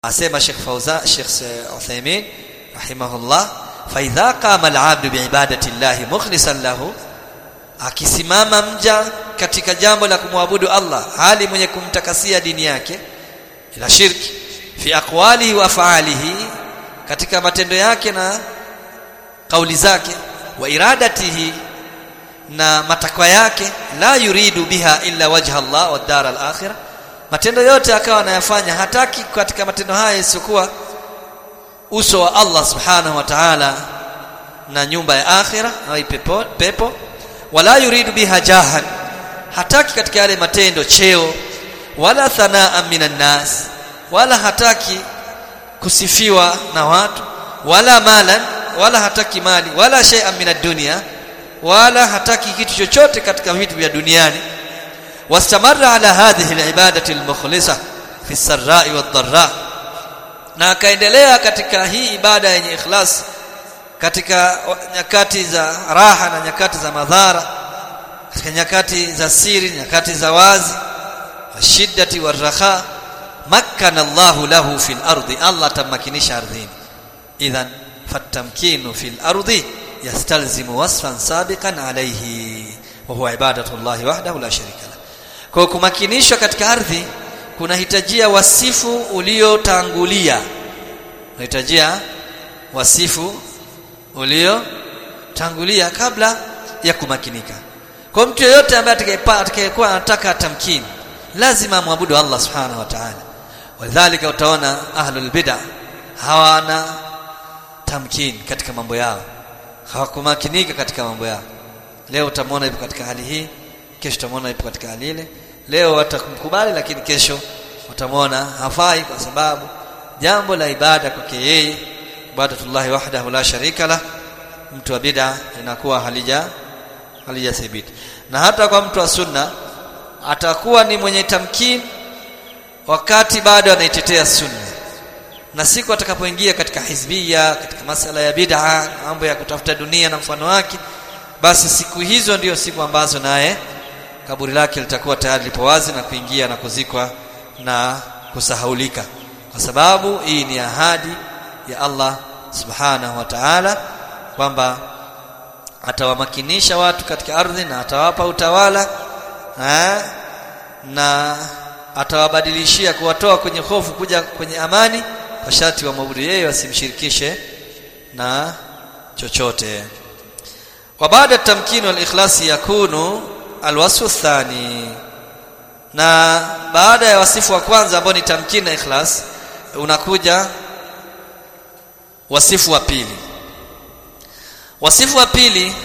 asema Sheikh Fauza Sheikh Uthaymeen rahimahullah fa idha qama al-'abdu bi'ibadati llahi mukhlishan lahu akisimama mja katika jambo la kumwabudu Allah hali mwenye kumtakasia dini yake ila shirki fi aqwalihi wa af'alihi katika matendo yake na kauli zake wa iradatihi na matakwa yake la yuridu biha illa wajha Allah wa dar al-akhirah matendo yote akawa anayafanya hataki katika matendo haya isiyokuwa uso wa Allah subhanahu wa ta'ala na nyumba ya akhira au pepo, pepo wala yuridu biha jahan hataki katika yale matendo cheo wala thanaa minan nas wala hataki kusifiwa na watu wala malan wala hataki mali wala shay'an minad dunya wala hataki kitu chochote katika vitu vya duniani wastamarra ala hadhihi alibadati almukhlisa fi sarra'i wadh-dharra na akaendelea katika hii ibada yenye ikhlas katika nyakati za raha na nyakati za madhara katika nyakati za siri nyakati za wazi washiddati warraha makkana Allahu lahu fil ardi Allah tamakinisha ardhini idhan fatamkinu fil ardi yastalzimu wasfan sabiqan alayhi wa huwa ibadatu Allah wahdahu la sharika la kwa kumakinishwa katika ardhi kunahitajia wasifu uliotangulia unahitajia wasifu uliotangulia kabla ya kumakinika kwa mtu yeyote ambaye atakayekuwa anataka tamkini lazima amwabudu Allah subhanahu wa ta'ala wadhālika utaona ahlul bid'ah hawana tamkini katika mambo yao hawakumakinika katika mambo yao leo utamwona yupo katika hali hii kesho utamwona yupo katika hali ile leo watakumkubali lakini kesho utamwona hafai kwa sababu jambo la ibada kwake yeye ibadatullahi wahdahu la sharika la mtu wa bid'a inakuwa halija halijathibiti na hata kwa mtu wa sunna atakuwa ni mwenye tamkin wakati bado anaitetea sunna na siku atakapoingia katika hizbia katika masala ya bid'a mambo ya kutafuta dunia na mfano wake basi siku hizo ndiyo siku ambazo naye kaburi lake litakuwa tayari lipo wazi na kuingia na kuzikwa na kusahaulika kwa sababu hii ni ahadi ya Allah subhanahu wa ta'ala kwamba atawamakinisha watu katika ardhi na atawapa utawala ha? na atawabadilishia kuwatoa kwenye hofu kuja kwenye amani kwa sharti wa mwabudu yeye wasimshirikishe na chochote wa baada tamkini wal ikhlasi yakunu alwasfu thani na baada ya wasifu wa kwanza ambao ni tamkini na ikhlas unakuja wasifu wa pili wasifu wa pili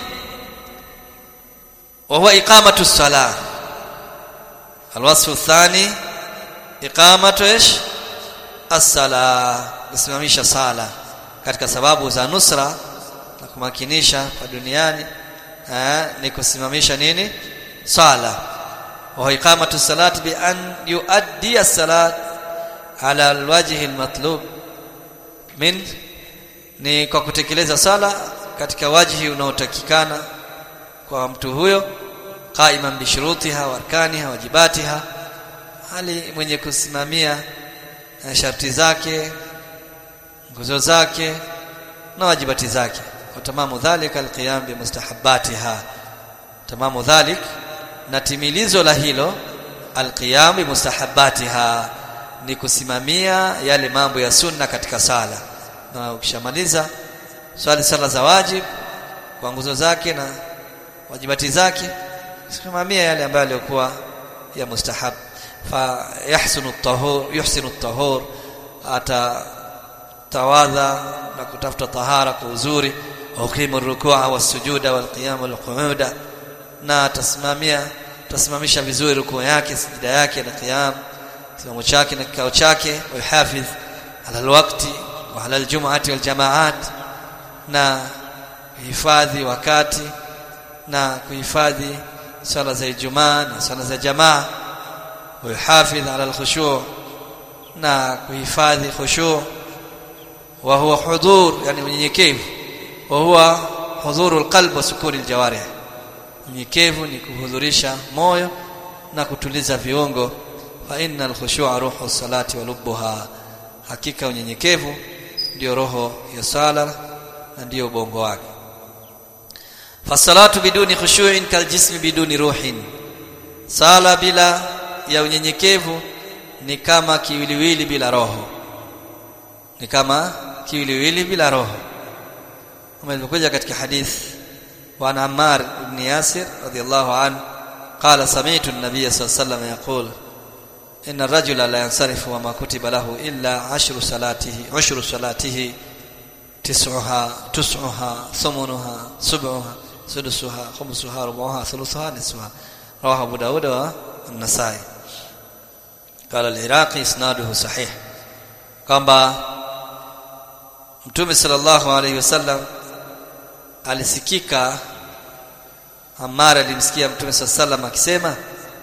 wa huwa iqamatu salah alwasfu thani iqamatu ish as-sala kusimamisha sala katika sababu za nusra na kumakinisha kwa duniani eh, ni kusimamisha nini sala wa iqamatu salat bi an yuaddi as-salat ala alwajhi almatlub min ni kwa kutekeleza sala katika wajhi unaotakikana kwa mtu huyo qaiman bi shurutiha wa arkaniha wajibatiha hali mwenye kusimamia sharti zake nguzo zake na wajibati zake wa tamamu dhalika alqiyam bi mustahabbatiha tamamu dhalik na timilizo la hilo alqiyam bi mustahabbatiha ni kusimamia yale mambo ya sunna katika sala na ukishamaliza swali sala za wajib kwa nguzo zake na wajibati zake simamia yale ambayo yalikuwa ya mustahab fa yahsunu at-tahur yuhsinu at-tahur ata tawadha na kutafuta tahara kwa uzuri uqimu rukua wa sujuda wal qiyam wal qu'uda na tasimamia tasimamisha vizuri rukuu yake sijida yake na qiyam kisimamo chake na kikao chake wahafidh ala alwaqti wa ala aljum'ati wal jamaat na kuhifadhi wakati na kuhifadhi sala za Ijumaa na sala za jamaa ويحافظ على الخشوع na kuhifadhi khushu wa huwa hudhur yani unyenyekevu wa huwa hudhurul qalb wa sukuni aljawarih unyenyekevu ni kuhudhurisha moyo na kutuliza viungo fa innal khushu'a ruhu salati wa lubbuha hakika unyenyekevu ndio roho ya sala na ndio ubongo wake fasalatu biduni khushu'in kaljismi biduni ruhin sala bila ya unyenyekevu ni kama kiwiliwili bila roho ni kama kiwiliwili bila roho kama ilivyokuja katika hadith wa Ammar ibn Yasir radiyallahu anhu قال سمعت النبي صلى الله عليه وسلم يقول إن الرجل لا ينصرف وما كتب له إلا عشر صلاته عشر صلاته تسعها تسعها ثمنها سبعها سدسها خمسها ربعها ثلثها نصفها رواه أبو داود والنسائي قال العراقي إسناده صحيح kwamba mtume sallallahu alaihi wasallam alisikika Ammar alimsikia mtume sallallahu alaihi wasallam akisema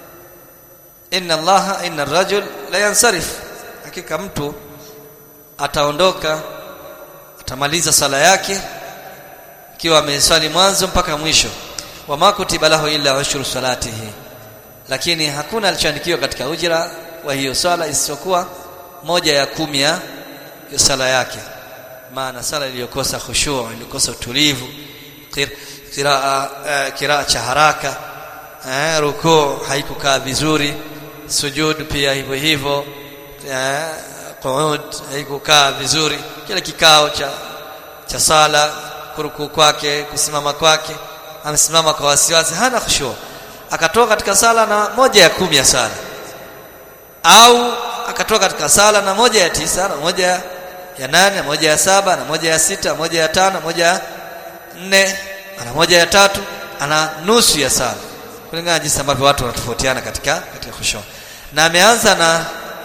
inna allaha inna ar-rajul la yansarif hakika mtu ataondoka atamaliza sala yake ikiwa ameswali mwanzo mpaka mwisho wa makutiba lahu illa ushru salatihi lakini hakuna alichoandikiwa katika ujira wa hiyo sala isiyokuwa moja ya kumi ya sala yake maana sala iliyokosa khushu' iliyokosa utulivu kiraa kiraa cha haraka eh rukuu haikukaa vizuri sujud pia hivyo hivyo eh qu'ud haikukaa vizuri kile kikao cha cha sala kurukuu kwake kusimama kwake amesimama kwa wasiwasi hana khushu akatoka katika sala na moja ya kumi ya sala au akatoka katika sala na moja ya tisa na moja ya nane na moja ya saba na moja ya sita moja ya tano moja ya nne ana moja ya tatu ana nusu ya sala kulingana jinsi ambavyo watu wanatofautiana katika katika khushu na ameanza na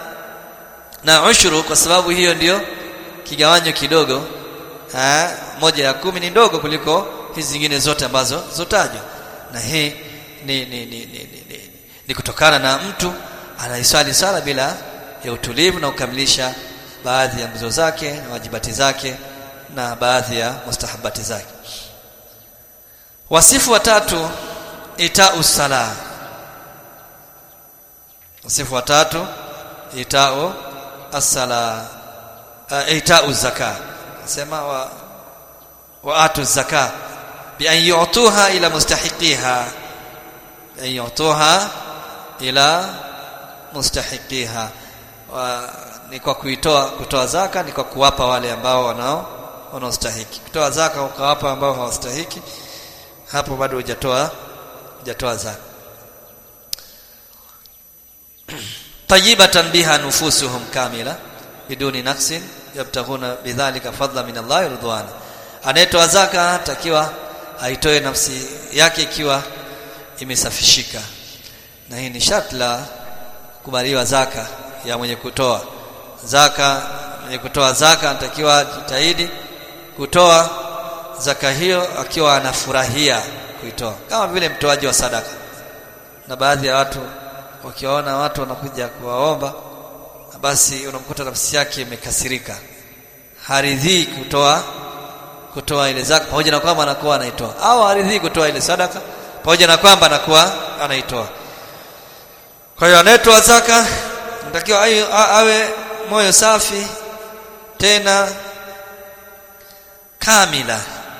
na ushuru kwa sababu hiyo ndiyo kigawanyo kidogo ha, moja ya kumi ni ndogo kuliko hizi zingine zote ambazo zotajwa na hii ni ni, ni, ni, ni, ni, ni kutokana na mtu anaiswali sala bila ya utulivu na kukamilisha baadhi ya nguzo zake na wajibati zake na baadhi ya mustahabati zake wasifu watatu itau sala wasifu watatu itau as-sala uh, itau zaka nasema wa wa atu zaka bi an yu'tuha ila mustahiqiha an yu'tuha ila mustahiqiha wa, ni kwa kuitoa kutoa zaka ni kwa kuwapa wale ambao wanao wanaostahiki kutoa zaka ukawapa ambao hawastahiki hapo bado hujatoa hujatoa zaka tayyibatan biha nufusuhum kamila biduni naqsin yabtaghuna bidhalika fadla min Allah ridwana anayetoa zaka takiwa aitoe nafsi yake ikiwa imesafishika na hii ni sharti la kubaliwa zaka ya mwenye kutoa zaka mwenye kutoa zaka anatakiwa jitahidi kutoa zaka hiyo akiwa anafurahia kuitoa kama vile mtoaji wa sadaka na baadhi ya watu wakiwaona watu wanakuja kuwaomba basi unamkuta nafsi yake imekasirika haridhii kutoa kutoa ile zaka pamoja na kwamba anakuwa anaitoa au haridhii kutoa ile sadaka pamoja na kwamba anakuwa anaitoa kwa hiyo anayetoa zaka natakiwa awe moyo safi tena kamila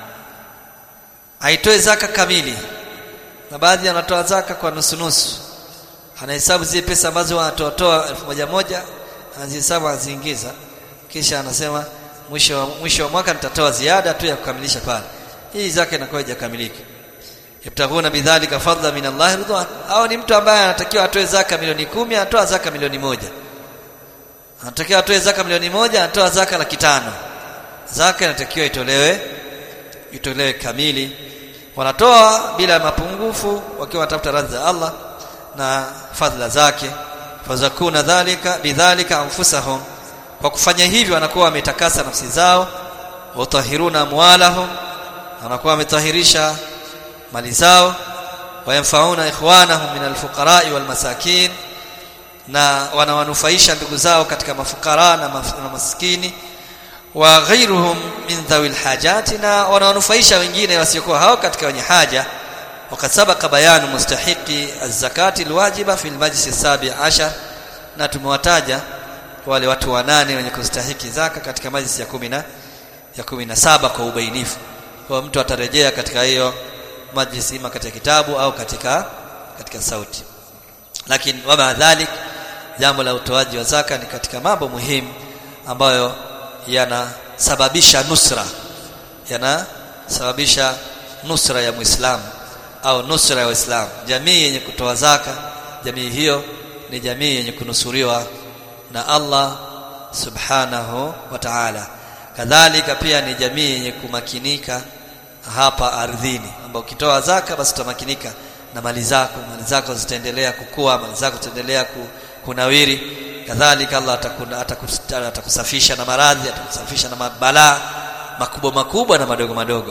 aitoe zaka kamili na baadhi wanatoa zaka kwa nusu nusu anahesabu zile pesa ambazo wanatoa elfu moja moja anazihesabu anaziingiza kisha anasema mwisho wa, mwisho wa mwaka nitatoa ziada tu ya kukamilisha pale hii zaka inakuwa haijakamilika yabtaguna bidhalika fadla min Allah ridwan au ni mtu ambaye anatakiwa atoe zaka milioni kumi anatoa zaka milioni moja anatakiwa atoe zaka milioni moja anatoa zaka laki tano zaka inatakiwa itolewe itolewe kamili wanatoa bila mapungufu wakiwa wanatafuta radhi za Allah na fadhila zake fazakuna dhalika bidhalika anfusahum kwa kufanya hivyo wanakuwa wametakasa nafsi zao watahiruna amwalahum wanakuwa wametahirisha mali zao wayamfauna ikhwanahum min alfuqara'i walmasakin na wanawanufaisha ndugu zao katika mafukara na, maf na maskini wa ghairuhum min dhawil hajati na wanawanufaisha wengine wasiokuwa hao katika wenye haja وقد سبق بيان مستحقي الزكاه الواجبه في المجلس السابع عشر na tumewataja wale watu wanane wenye kustahiki zaka katika majlisi ya kumi na ya kumi na saba kwa ubainifu kwa mtu atarejea katika hiyo majlisi ima katika kitabu au katika katika sauti lakini wama dhalik jambo la utoaji wa zaka ni katika mambo muhimu ambayo yanasababisha nusra yanasababisha nusra ya Muislamu au nusra ya Waislamu jamii yenye kutoa zaka jamii hiyo ni jamii yenye kunusuriwa na Allah subhanahu wa ta'ala kadhalika pia ni jamii yenye kumakinika hapa ardhini ambao ukitoa zaka basi utamakinika na mali zako mali zako zitaendelea kukua mali zako zitaendelea kunawiri kadhalika Allah atakusafisha na maradhi atakusafisha na mabalaa makubwa makubwa na madogo madogo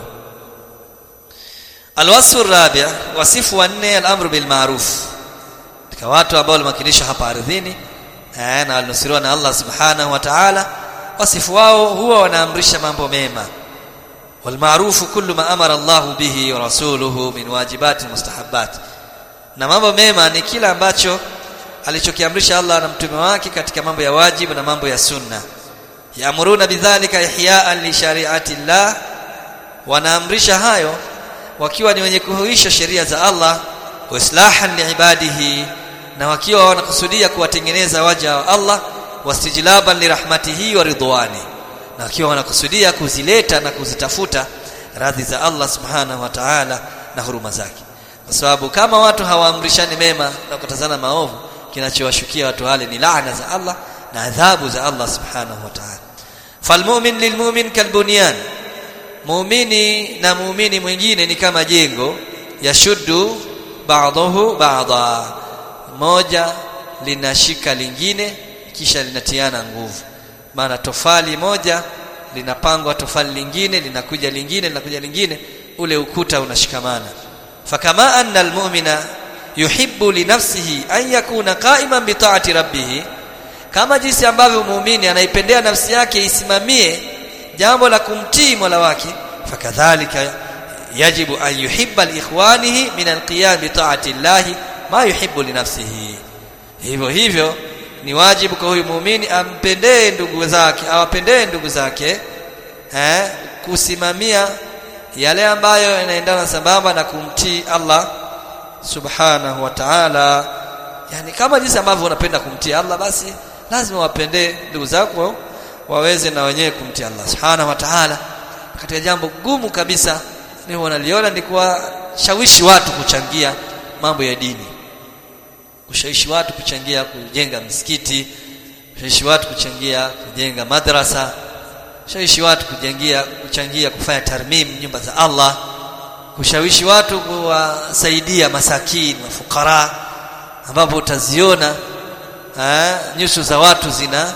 alwasfu rabia wasifu wa nne al-amru bil ma'ruf katika watu ambao walimakinisha hapa ardhini eh, na walinusuriwa na Allah subhanahu wa ta'ala wasifu wao huwa wanaamrisha mambo mema والمعروف كل ما امر الله به ورسوله من واجبات المستحبات na mambo mema ni kila ambacho alichokiamrisha Allah na mtume wake katika mambo ya wajibu na mambo ya sunna yaamuruna bidhalika ihya'an li shari'ati Allah wanaamrisha hayo wakiwa ni wenye kuhuisha sheria za Allah wa islahan liibadihi na wakiwa wanakusudia kuwatengeneza waja wa Allah wastijlaban lirahmatihi wa ridwani na wakiwa wanakusudia kuzileta na kuzitafuta radhi za Allah subhanahu wa ta'ala na huruma zake kwa sababu kama watu hawaamrishani mema na kukatazana maovu kinachowashukia watu wale ni laana za Allah na adhabu za Allah subhanahu wa ta'ala falmu'min lilmu'min kalbunyan muumini na muumini mwingine ni kama jengo yashuddu ba'dahu ba'dha moja linashika lingine kisha linatiana nguvu maana tofali moja linapangwa tofali lingine linakuja lingine linakuja lingine ule ukuta unashikamana fakama anna almu'mina yuhibbu li nafsihi an yakuna qa'iman bi ta'ati rabbih kama jinsi ambavyo muumini anaipendea nafsi yake isimamie jambo la kumtii Mola wake fakadhalika yajibu an yuhibba liikhwanihi min alqiyam bi ta'ati Allah ma yuhibbu li nafsihi hivyo hivyo ni wajibu kwa huyu muumini ampendee ndugu zake awapendee ndugu zake eh kusimamia yale ambayo yanaendana sambamba na kumtii Allah subhanahu wa ta'ala yani kama jinsi ambavyo unapenda kumtii Allah basi lazima wapendee ndugu zako waweze na wenyewe kumtii Allah subhanahu wa ta'ala katika jambo gumu kabisa ni wanaliona ni kuwashawishi watu kuchangia mambo ya dini kushawishi watu kuchangia kujenga misikiti kushawishi watu kuchangia kujenga madrasa kushawishi watu kujengia kuchangia kufanya tarmim nyumba za Allah kushawishi watu kuwasaidia masakini mafukara ambapo utaziona eh, nyuso za watu zina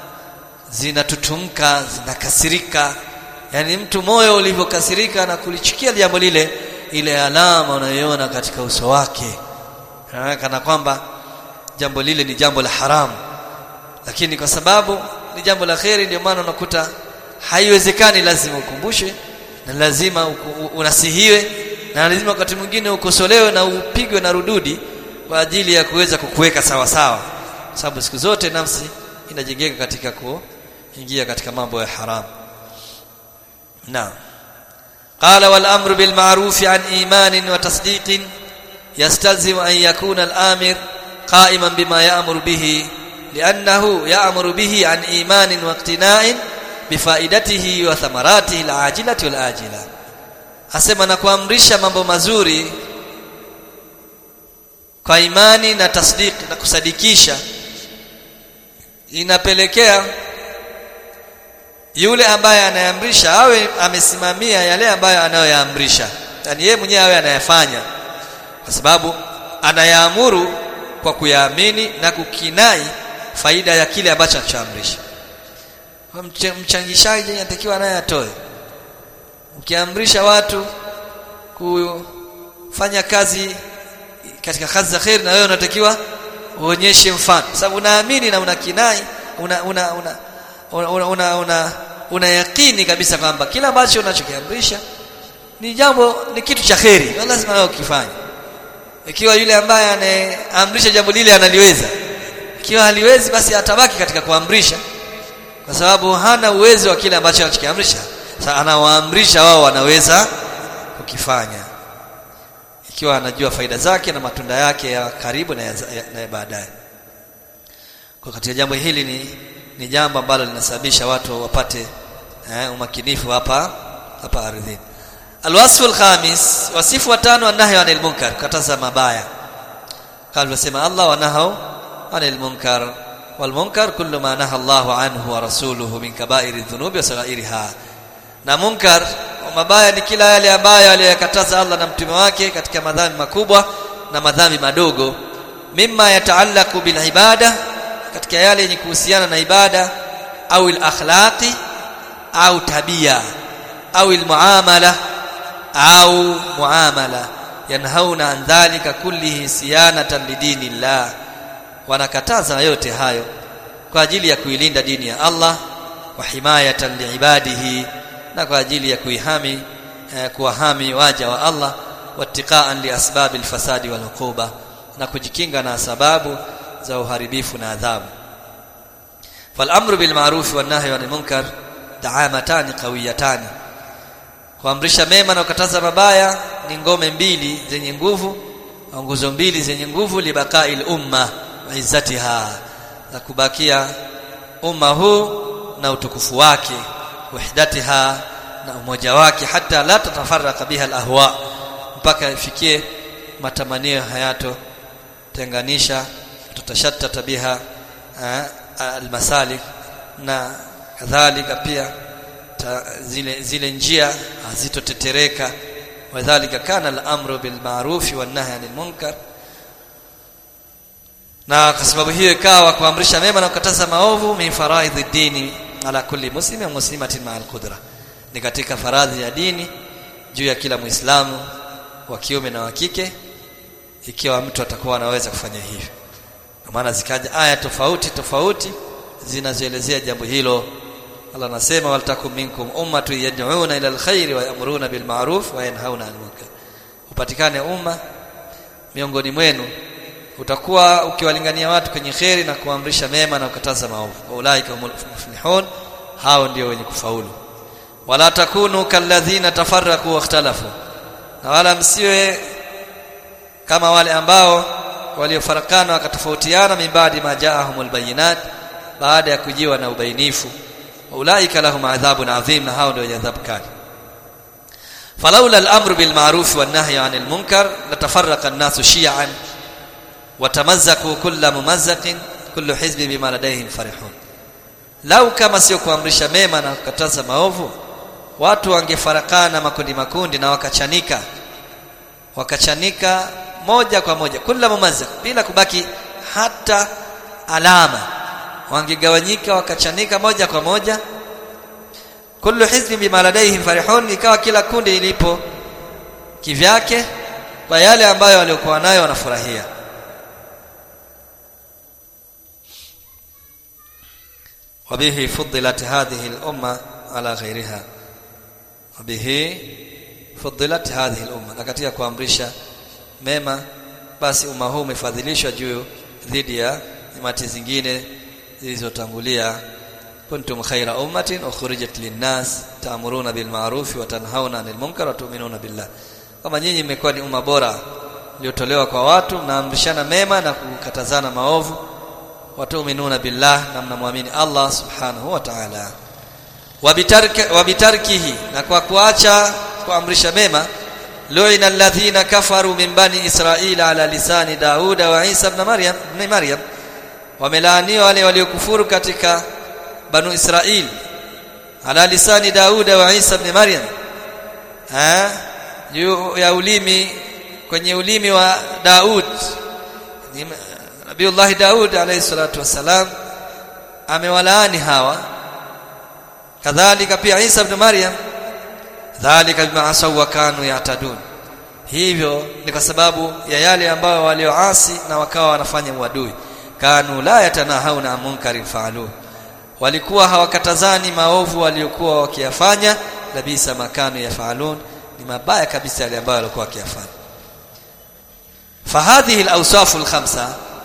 zinatutumka zinakasirika yani mtu moyo ulivyokasirika na kulichukia jambo lile ile alama unayoiona katika uso wake kana kwamba jambo lile ni jambo la haramu lakini kwa sababu ni jambo la kheri ndio maana unakuta haiwezekani lazima ukumbushwe na lazima unasihiwe na lazima wakati mwingine ukosolewe na upigwe na rududi kwa ajili ya kuweza kukuweka sawa sawa sababu siku zote nafsi inajengeka katika kuingia katika mambo ya haramu naam قال والامر بالمعروف عن ايمان وتصديق يستلزم ان يكون الامر قائما بما يأمر به لانه يأمر به عن ايمان واقتناء بفائدته وثمراته العاجله والاجله asema na kuamrisha mambo mazuri kwa imani na tasdik na kusadikisha inapelekea yule ambaye anayeamrisha awe amesimamia yale ambayo anayoyaamrisha yani yeye mwenyewe awe anayafanya kwa sababu anayaamuru kwa kuyaamini na kukinai faida ya kile ambacho anachoamrisha mchangishaji anatakiwa naye atoe ukiamrisha watu kufanya kazi katika kazi za khair na wewe unatakiwa uonyeshe mfano sababu unaamini na unakinai una una una una, una, una, una, una yakini kabisa kwamba kila ambacho unachokiamrisha ni jambo ni kitu cha kheri lazima wewe ukifanye ikiwa yule ambaye anaamrisha jambo lile analiweza ikiwa haliwezi basi atabaki katika kuamrisha kwa sababu hana uwezo wa kile ambacho anachokiamrisha sasa anawaamrisha wao wanaweza kukifanya ikiwa anajua faida zake na matunda yake ya karibu na ya, ya, na ya baadaye kwa katika jambo hili ni ni jambo ambalo linasababisha watu wapate eh, umakinifu hapa hapa ardhini alwasfu alkhamis wasifu watano anahi anil munkar kataza mabaya kama alivyosema Allah wanahau anil munkar wal munkar kullu ma naha Allahu anhu wa rasuluhu min kaba'iri dhunubi wa saghairiha na munkar mabaya ni kila yale ambayo aliyokataza Allah na mtume wake katika madhambi makubwa na madhambi madogo mimma yataallaqu bil ibada katika yale yenye kuhusiana na ibada au al akhlaqi au tabia au al muamala au muamala yanhauna an dhalika kullihi siyanatan lidinillah wanakataza yote hayo kwa ajili ya kuilinda dini ya Allah wa himayatan liibadihi na kwa ajili ya kuihami eh, kuwahami waja wa Allah wattiqaan liasbabi alfasadi walhuquba na kujikinga na sababu za uharibifu na adhabu falamru bilma'ruf wan nahyi anil munkar da'amatani qawiyatani kuamrisha mema na kukataza mabaya ni ngome mbili zenye nguvu au nguzo mbili zenye nguvu libaqa'il umma wa izzatiha za kubakia umma huu na utukufu wake wahdatiha na umoja wake hata la tatafaraka biha alahwa mpaka ifikie matamanio hayato tenganisha tutashattata biha almasalik na kadhalika pia ta, zile zile njia hazitotetereka wadhālika kana al-amru bil ma'ruf wan nahy 'anil munkar na kwa sababu hiyo ikawa kuamrisha mema na kukataza maovu min faraidhi dini ala kulli muslimin muslimatin ma'al qudra ni katika faradhi ya dini juu ya kila muislamu wa kiume na wa kike ikiwa mtu atakuwa anaweza kufanya hivyo kwa maana zikaja aya tofauti tofauti zinazoelezea jambo hilo Allah anasema waltakum minkum ummatu yad'una ila alkhair wa ya'muruna bil ma'ruf wa yanhauna 'anil munkar upatikane umma miongoni mwenu utakuwa ukiwalingania watu kwenye kheri na kuamrisha mema na kukataza maovu ulaika humul muflihun hao ndio wenye kufaulu wala takunu kalladhina tafarraqu wakhtalafu na wala msiwe kama wale ambao waliofarakana wakatofautiana mibadi majaahumul bayinat baada ya kujiwa na ubainifu ulaika lahum adhabun adhim na hao ndio wenye adhabu kali falaula al-amru bil ma'ruf wan nahyi 'anil munkar latafarraqa an-nasu shi'an watamazzaku kulla mumazzaqin kullu hizbin bima ladayhim farihun lau kama sio kuamrisha mema na kukataza maovu watu wangefarakana makundi makundi na wakachanika wakachanika moja kwa moja kulla mumazzaq bila kubaki hata alama wangegawanyika wakachanika moja kwa moja kullu hizbin bima ladayhim farihun ikawa kila kundi ilipo kivyake kwa yale ambayo waliokuwa nayo wanafurahia وبه فضلت هذه الأمة على غيرها وبه فضلت هذه الأمة na katika kuamrisha mema basi umma huu umefadhilishwa juu dhidi ya imati zingine zilizotangulia kuntum khaira ummatin ukhrijat linnas ta'muruna bil ma'ruf wa tanhauna 'anil munkar wa tu'minuna billah kama nyinyi mmekuwa ni umma bora iliyotolewa kwa watu mnaamrishana mema na kukatazana maovu watuminuna billah na mnamwamini Allah subhanahu wa ta'ala wabitarkihi na kwa kuacha kuamrisha mema lu'ina alladhina kafaru min bani israila ala lisani dauda wa isa ibn maryam ibn maryam wamelaaniwa wale waliokufuru katika banu israil ala lisani dauda wa isa ibn maryam eh ya ulimi kwenye ulimi wa daud Nabiullah Daud alayhi salatu wasalam amewalaani hawa kadhalika pia Isa ibn Maryam dhalika bima asaw wa kanu yatadun hivyo ni kwa sababu ya yale ambayo walioasi na wakawa wanafanya uadui kanu la yatanahauna munkarin faalu walikuwa hawakatazani maovu waliokuwa wakiyafanya labisa makanu yafalun ni mabaya kabisa yale ambayo walikuwa wakiyafanya fahadhihi al-awsaf al-khamsa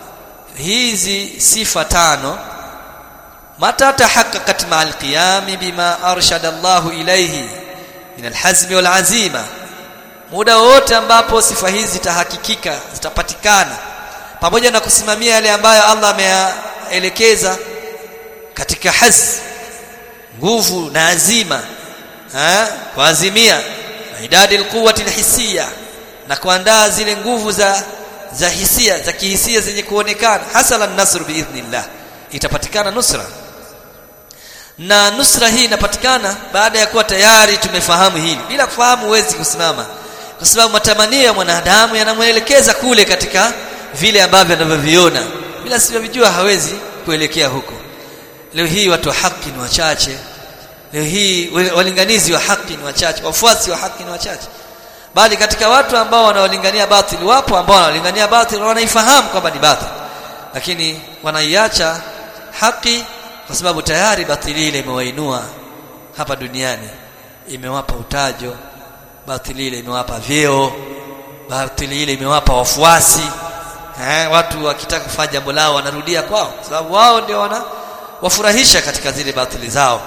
hizi sifa tano mata tahaqqaqat ma'al qiyam bima arshada Allah ilayhi min alhazmi wal azima muda wote ambapo sifa hizi zitahakikika zitapatikana pamoja na kusimamia yale ambayo Allah ameyaelekeza katika haz nguvu na azima ha kuazimia idadi alquwwati alhissiyya na kuandaa zile nguvu za za hisia za kihisia zenye kuonekana hasala an-nasr biidhnillah itapatikana nusra na nusra hii inapatikana baada ya kuwa tayari tumefahamu hili bila kufahamu huwezi kusimama kwa sababu matamanio ya mwanadamu yanamwelekeza kule katika vile ambavyo anavyoviona bila sivyojua hawezi kuelekea huko leo hii watu wa haki ni wachache leo hii walinganizi wa haki ni wachache wafuasi wa haki ni wachache bali katika watu ambao wanaolingania batili wapo ambao wanaolingania batili wanaifahamu kwamba ni batili lakini wanaiacha haki kwa sababu tayari batili ile imewainua hapa duniani imewapa utajo batili ile imewapa vyeo batili ile imewapa wafuasi eh watu wakitaka kufanya jambo lao wanarudia kwao sababu wao ndio wana wafurahisha katika zile batili zao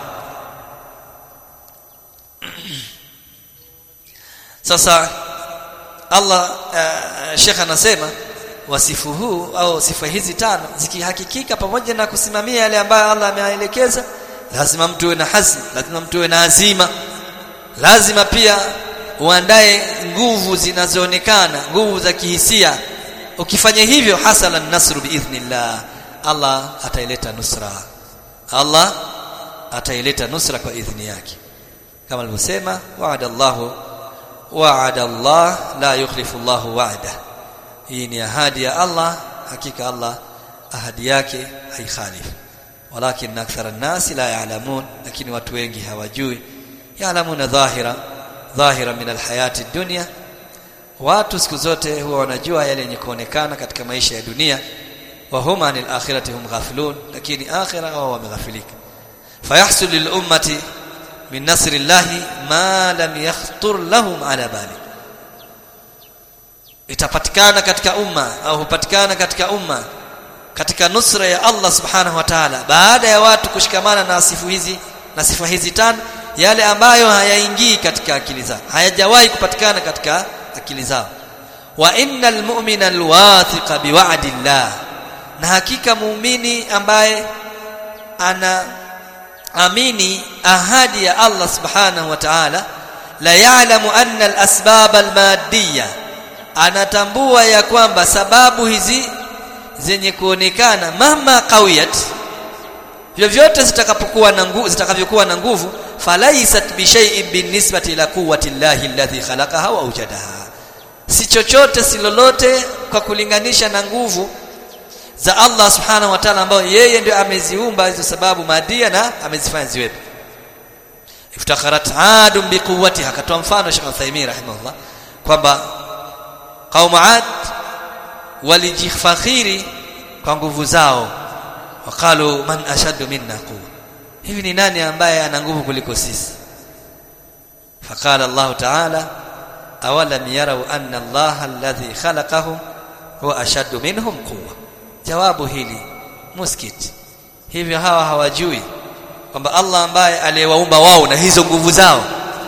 sasa Allah uh, Sheikh anasema wasifu huu au sifa hizi tano zikihakikika pamoja na kusimamia yale ambayo Allah ameelekeza lazima mtu uwe na hazm lazima mtu uwe na azima lazima pia uandae nguvu zinazoonekana nguvu za kihisia ukifanya hivyo hasala an-nasru biidhnillah Allah ataileta nusra Allah ataileta nusra kwa idhni yake kama alivyosema wa'ada Allahu wa'ada Allah la yukhlifu Allahu wa'da hii ni ahadi ya Allah hakika Allah ahadi yake haikhalifu walakin akthara an-nas la ya'lamun lakini watu wengi hawajui ya'lamuna dhahira dhahira min alhayati dunya watu siku zote huwa wanajua yale yenye kuonekana katika maisha ya dunia wa hum anil akhirati hum ghafilun lakini akhira wao wameghafilika fayahsul lil ummati min nasri llahi ma lam yakhtur lahum ala bali itapatikana katika umma au hupatikana katika umma katika nusra ya Allah subhanahu wa ta'ala baada ya watu kushikamana na sifu hizi na sifa hizi tano yale ambayo hayaingii katika akili zao hayajawahi kupatikana katika akili zao wa innal mu'mina alwathiqa biwa'di llah na hakika muumini ambaye ana amini ahadi ya Allah subhanahu wa ta'ala la ya'lamu anna al-asbab al-maddiyya anatambua ya kwamba sababu hizi zenye kuonekana mama qawiyat vyovyote zitakapokuwa na nguvu zitakavyokuwa na nguvu falaisat bi shay'in binisbati ila quwwati llahi alladhi khalaqaha wa awjadaha si chochote si lolote kwa kulinganisha na nguvu za Allah subhanahu wa ta'ala ambao yeye ndio ameziumba hizo sababu madia na amezifanya ziwepo iftakharat adum biquwwatiha akatoa mfano Sheikh Uthaymeen rahimahullah kwamba qaum ad walijifakhiri kwa nguvu zao waqalu man ashaddu minna quwwa hivi ni nani ambaye ana nguvu kuliko sisi faqala Allah ta'ala awalam yarau anna Allah alladhi khalaqahum huwa ashaddu minhum quwwa jawabu hili muskit hivyo hawa hawajui kwamba Allah ambaye aliyewaumba wao na hizo nguvu zao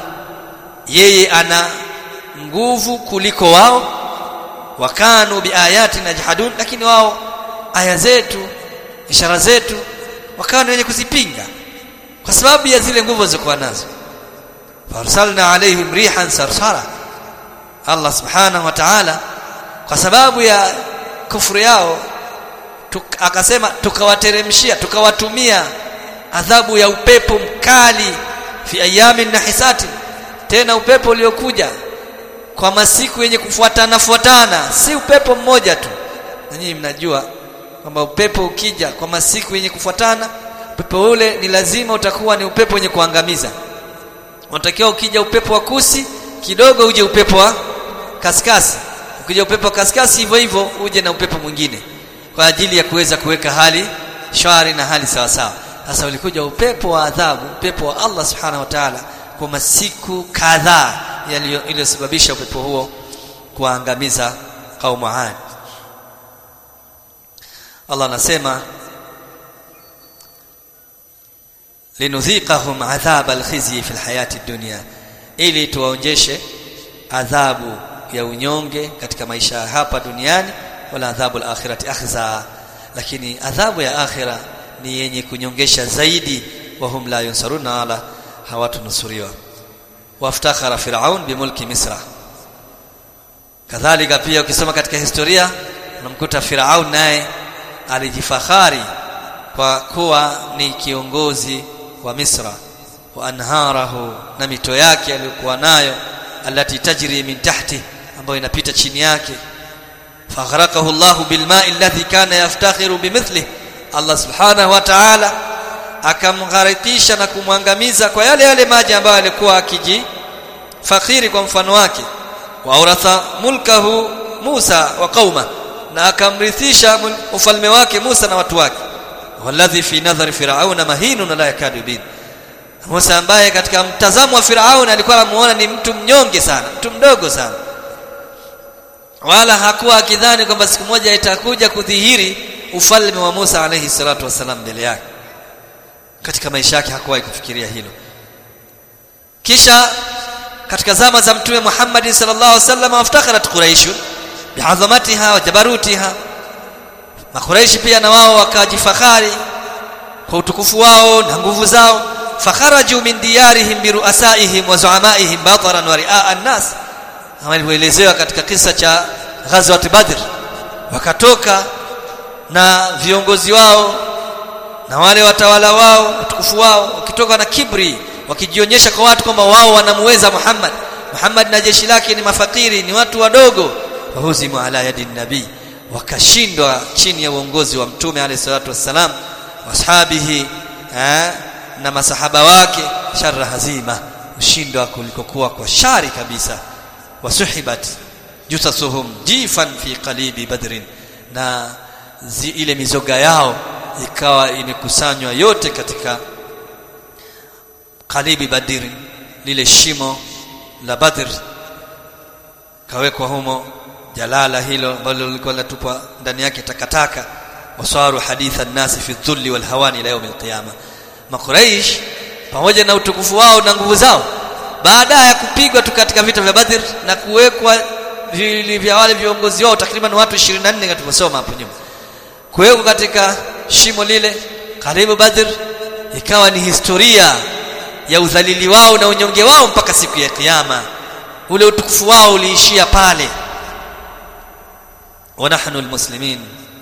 yeye ana nguvu kuliko wao wakanu biayati najhadun lakini wao aya zetu ishara zetu wakawa wenye kuzipinga kwa sababu ya zile nguvu zilizokuwa nazo farsalna alaihim rihan sarsara Allah subhanahu wa ta'ala kwa sababu ya kufuru yao tuk, akasema tukawateremshia tukawatumia adhabu ya upepo mkali fi ayamin nahisati tena upepo uliokuja kwa masiku yenye kufuatana fuatana si upepo mmoja tu na nyinyi mnajua kwamba upepo ukija kwa masiku yenye kufuatana upepo ule ni lazima utakuwa ni upepo wenye kuangamiza unatakiwa ukija upepo wa kusi kidogo uje upepo wa kaskasi ukija upepo wa kaskasi hivyo hivyo uje na upepo mwingine kwa ajili ya kuweza kuweka hali shwari na hali sawa sawa sasa ulikuja upepo wa adhabu upepo wa Allah subhanahu wa ta'ala kwa masiku kadhaa yaliyosababisha upepo huo kuangamiza kaumu Ad Allah anasema linudhiqahum adhab alkhizyi fi alhayati dunya ili tuwaonjeshe adhabu ya unyonge katika maisha ya hapa duniani wala adhabu alakhirati akhza lakini adhabu ya akhira ni yenye kunyongesha zaidi wahum la yunsaruna ala hawatunusuriwa waftakhara firaun bimulki misra kadhalika pia ukisoma katika historia unamkuta firaun naye alijifahari kwa kuwa ni kiongozi wa misra wa anharahu na mito yake aliyokuwa nayo alati tajri min tahti ambayo inapita chini yake faghraqahu Allah bilma'i alladhi kana yaftakhiru bimithlihi Allah subhanahu wa ta'ala akamgharikisha na kumwangamiza kwa yale yale maji ambayo alikuwa akiji fakhiri kwa mfano wake wa uratha mulkahu Musa wa qauma na akamrithisha ufalme wake Musa na watu wake walladhi fi nadhari firauna mahinun la yakadu bin Musa ambaye katika mtazamo wa Firaun alikuwa anamuona ni mtu mnyonge sana mtu mdogo sana wala hakuwa akidhani kwamba siku moja itakuja kudhihiri ufalme wa Musa alayhi salatu wasalam mbele yake katika maisha yake hakuwahi kufikiria hilo kisha katika zama za mtume Muhammad sallallahu alaihi wasallam waftakharat quraish bi'azamatiha wa jabarutiha makuraishi pia na wao wakajifahari kwa utukufu wao na nguvu zao fakharaju min diyarihim biruasaihim wa zuamaihim bataran wa riaa an-nas kama ilivyoelezewa katika kisa cha ghazwat badr wakatoka na viongozi wao na wale watawala wao utukufu wao wakitoka na kibri wakijionyesha kwa watu kwamba wao wanamuweza Muhammad Muhammad na jeshi lake ni mafakiri ni watu wadogo wahuzimu ala yadi nabii wakashindwa chini ya uongozi wa mtume alayhi salatu wassalam washabihi na masahaba wake sharra hazima ushindwa kulikokuwa kwa shari kabisa wasuhibat jutasuhum jifan fi qalibi badrin na zi, ile mizoga yao ikawa imekusanywa yote katika qalibi badrin lile shimo la badr kawekwa humo jalala hilo ambalo lilikuwa linatupwa ndani yake takataka wasaru haditha nasi fi dhulli wal hawani ila yawm alqiyama makuraish pamoja na utukufu wao na nguvu zao baada ya kupigwa tu katika vita vya Badr na kuwekwa vya wale viongozi wao takriban watu 24 katukosoma hapo nyuma kuwekwa katika shimo lile karibu Badr ikawa ni historia ya udhalili wao na unyonge wao mpaka siku ya kiyama ule utukufu wao uliishia pale wa nahnu almuslimin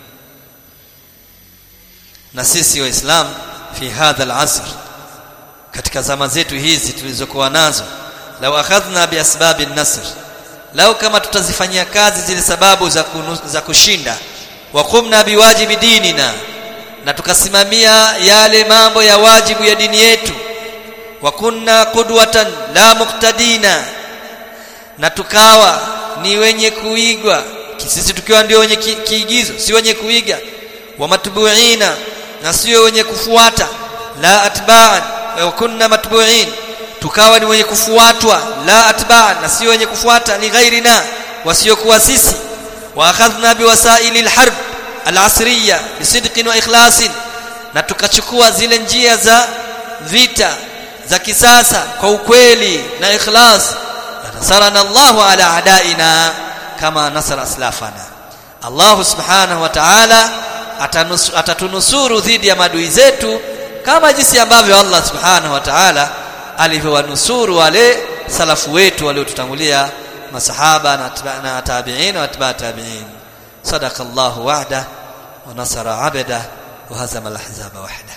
na sisi waislam fi hadha alasr katika zama zetu hizi tulizokuwa nazo lau akhadhna bi asbabi nasr lau kama tutazifanyia kazi zile sababu za, kunu, za kushinda wa qumna biwajibi dinina na tukasimamia yale mambo ya wajibu ya dini yetu wa kunna qudwatan la muqtadina na tukawa ni wenye kuigwa sisi tukiwa ndio wenye ki, kiigizo si wenye kuiga wa matbuina na sio wenye kufuata la atba'an wa kunna matbu'in tukawa ni wenye kufuatwa la atba'an na sio wenye kufuata li ghairina wasiokuwa sisi wa akhadhna biwasaili alharb alasriya bisidqin wa ikhlasin na tukachukua zile njia za vita za kisasa kwa ukweli na ikhlas nasarana Allahu ala adaina kama nasara aslafana Allah subhanahu wa ta'ala atatunusuru dhidi ya madui zetu kama jinsi ambavyo Allah subhanahu wa ta'ala alivyowanusuru wale salafu wetu waliotutangulia masahaba na, na tabi'in wa atba tabi'in sadaqa Allah wa'da wa nasara 'abda wa hazama al-ahzaba wahda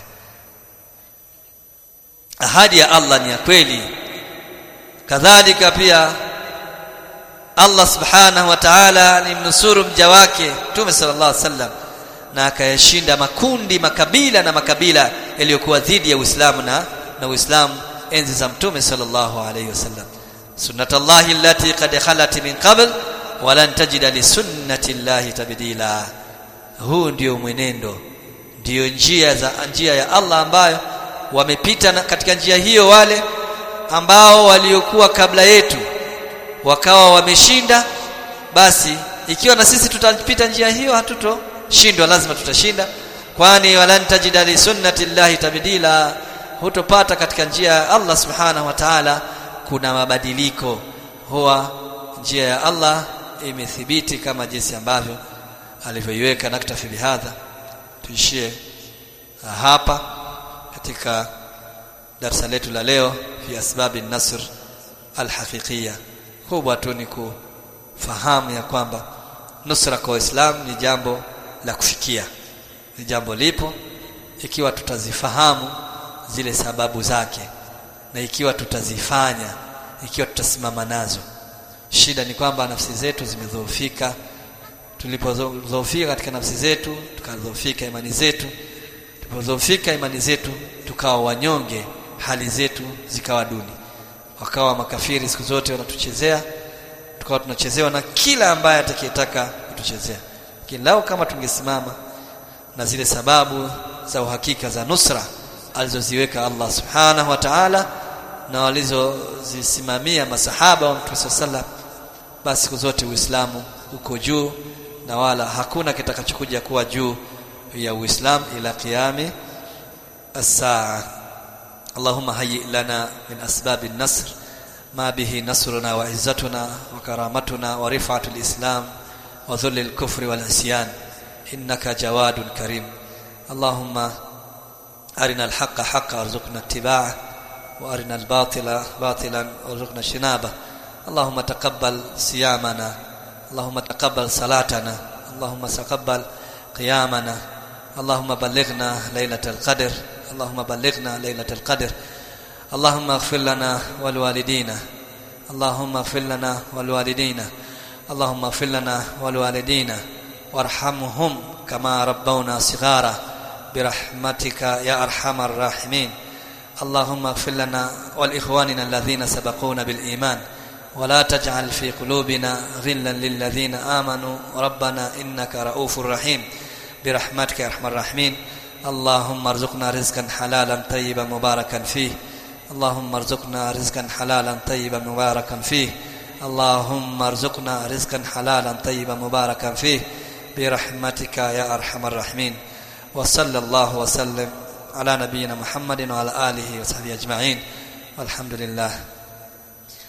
ahadi ya Allah ni ya kweli kadhalika pia Allah subhanahu wa ta'ala alimnusuru mja wake Mtume sallallahu alaihi wasallam na akayashinda makundi makabila na makabila yaliyokuwa dhidi ya Uislamu na na Uislamu enzi za Mtume sallallahu alaihi wasallam sunnatullahi allati qad khalat min qabl wa lan tajida li sunnati llahi tabdila huu ndio mwenendo ndio njia za njia ya Allah ambayo wamepita katika njia hiyo wale ambao waliokuwa kabla yetu wakawa wameshinda basi ikiwa na sisi tutapita njia hiyo hatuto tutashindwa lazima tutashinda kwani walan tajida li sunnati llahi tabdila hutopata katika njia ya Allah subhanahu wa ta'ala kuna mabadiliko huwa njia ya Allah imethibiti kama jinsi ambavyo alivyoiweka naktafi bihadha tuishie hapa katika darasa letu la leo fi asbabi nasr alhaqiqiyya kubwa tu ni kufahamu ya kwamba nusra kwa Uislamu ni jambo la kufikia ni jambo lipo ikiwa tutazifahamu zile sababu zake na ikiwa tutazifanya ikiwa tutasimama nazo shida ni kwamba nafsi zetu zimedhoofika tulipodhoofika katika nafsi zetu tukadhoofika imani zetu tulipodhoofika imani zetu tukawa wanyonge hali zetu zikawa duni wakawa makafiri siku zote wanatuchezea tukawa tunachezewa na kila ambaye atakayetaka kutuchezea kilau kama tungesimama na zile sababu za uhakika za nusra alizoziweka Allah subhanahu wa ta'ala na walizozisimamia masahaba wa Mtume sallam basi siku zote Uislamu uko juu na wala hakuna kitakachokuja kuwa juu ya Uislamu ila qiyami as-saa اللهم هيئ لنا من أسباب النصر ما به نصرنا وعزتنا وكرامتنا ورفعة الإسلام وذل الكفر والعصيان إنك جواد كريم اللهم أرنا الحق حقا وارزقنا اتباعه وأرنا الباطل باطلا وارزقنا اجتنابه اللهم تقبل صيامنا اللهم تقبل صلاتنا اللهم تقبل قيامنا اللهم بلغنا ليلة القدر اللهم بلغنا ليلة القدر اللهم اغفر لنا والوالدينا اللهم اغفر لنا والوالدينا اللهم اغفر لنا والوالدينا وارحمهم كما ربونا صغارا برحمتك يا ارحم الراحمين اللهم اغفر لنا ولاخواننا الذين سبقونا بالايمان ولا تجعل في قلوبنا غلا للذين امنوا ربنا انك رؤوف رحيم برحمتك يا ارحم الراحمين اللهم ارزقنا رزقا حلالا طيبا مباركا فيه اللهم ارزقنا رزقا حلالا طيبا مباركا فيه اللهم ارزقنا رزقا حلالا طيبا مباركا فيه برحمتك يا ارحم الراحمين وصلى الله وسلم على نبينا محمد وعلى اله وصحبه اجمعين والحمد لله